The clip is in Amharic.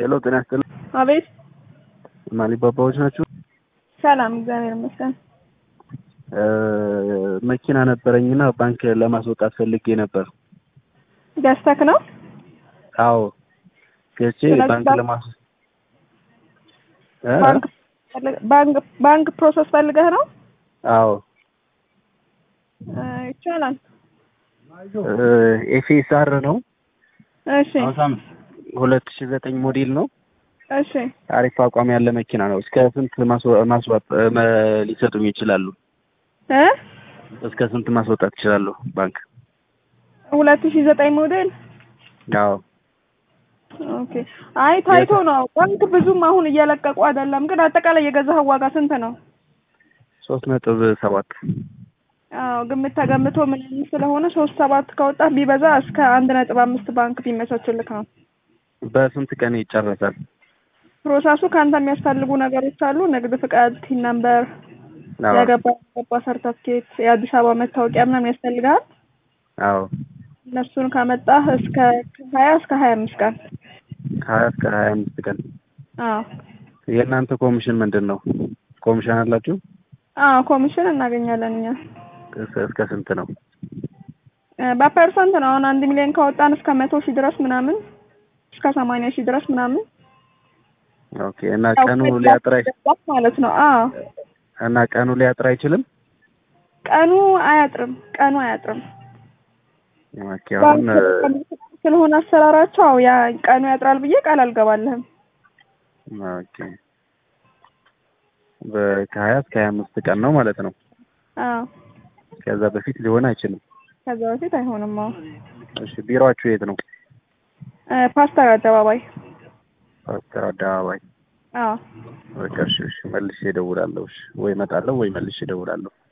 ሄሎ ጤና ይስጥልኝ። አቤት። ማሊባባዎች ናችሁ? ሰላም፣ እግዚአብሔር ይመስገን። መኪና ነበረኝና ባንክ ለማስወጣት ፈልጌ ነበር። ገዝተክ ነው? አዎ ገዝቼ ስለዚህ ባንክ ባንክ- ለማስ እ? ባንክ ባንክ ባንክ ፕሮሰስ ፈልገህ ነው? አዎ እ፣ ይቻላል። ኤፍኤስአር ነው እሺ፣ ሁለት ሺ ዘጠኝ ሞዴል ነው። እሺ። አሪፍ አቋም ያለ መኪና ነው። እስከ ስንት ማስወ- ማስዋጥ መ- ሊሰጡኝ ይችላሉ? እ እስከ ስንት ማስወጣት ይችላሉ? ባንክ ሁለት ሺህ ዘጠኝ ሞዴል አዎ ኦኬ። አይ ታይቶ ነው። ባንክ ብዙም አሁን እየለቀቁ አይደለም፣ ግን አጠቃላይ የገዛኸው ዋጋ ስንት ነው? ሶስት ነጥብ ሰባት አዎ ግምት ተገምቶ ምናምን ስለሆነ ሶስት ሰባት ከወጣ ቢበዛ እስከ አንድ ነጥብ አምስት ባንክ ቢመቻችልክ ነው። በስንት ቀን ይጨረሳል? ፕሮሰሱ ከአንተ የሚያስፈልጉ ነገሮች አሉ። ንግድ ፍቃድ፣ ቲን ነምበር፣ አዎ ያገባ ያገባ ሰርተፍኬት፣ የአዲስ አበባ መታወቂያ ምናምን ያስፈልጋል። አዎ እነሱን ካመጣህ እስከ ሀያ እስከ ሀያ አምስት ቀን ከሀያ እስከ ሀያ አምስት ቀን አዎ የእናንተ ኮሚሽን ምንድን ነው? ኮሚሽን አላችሁ? አዎ ኮሚሽን እናገኛለን እኛ እስከ- እስከ ስንት ነው? እ፣ በፐርሰንት ነው። አሁን አንድ ሚሊዮን ካወጣን እስከ መቶ ሺህ ድረስ ምናምን እስከ ሰማንያ ሺህ ድረስ ምናምን ኦኬ እና ቀኑ ሊያጥር አይ- ማለት ነው። አዎ እና ቀኑ ሊያጥር አይችልም? ቀኑ አያጥርም። ቀኑ አያጥርም። ኦኬ አሁን ባንክ ስለሆነ አሰራራቸው አዎ ያ ቀኑ ያጥራል ብዬ ቃል አልገባልህም። ኦኬ በ- ከሀያ እስከ ሀያ አምስት ቀን ነው ማለት ነው። አዎ ከዛ በፊት ሊሆን አይችልም። ከዛ በፊት አይሆንም። አዎ እሺ ቢሮአችሁ የት ነው? እ፣ ፓስተር አደባባይ ፓስተር አደባባይ። አዎ በቃ እሺ እሺ መልሼ እደውላለሁ። እሺ ወይ እመጣለሁ ወይ መልሼ እደውላለሁ።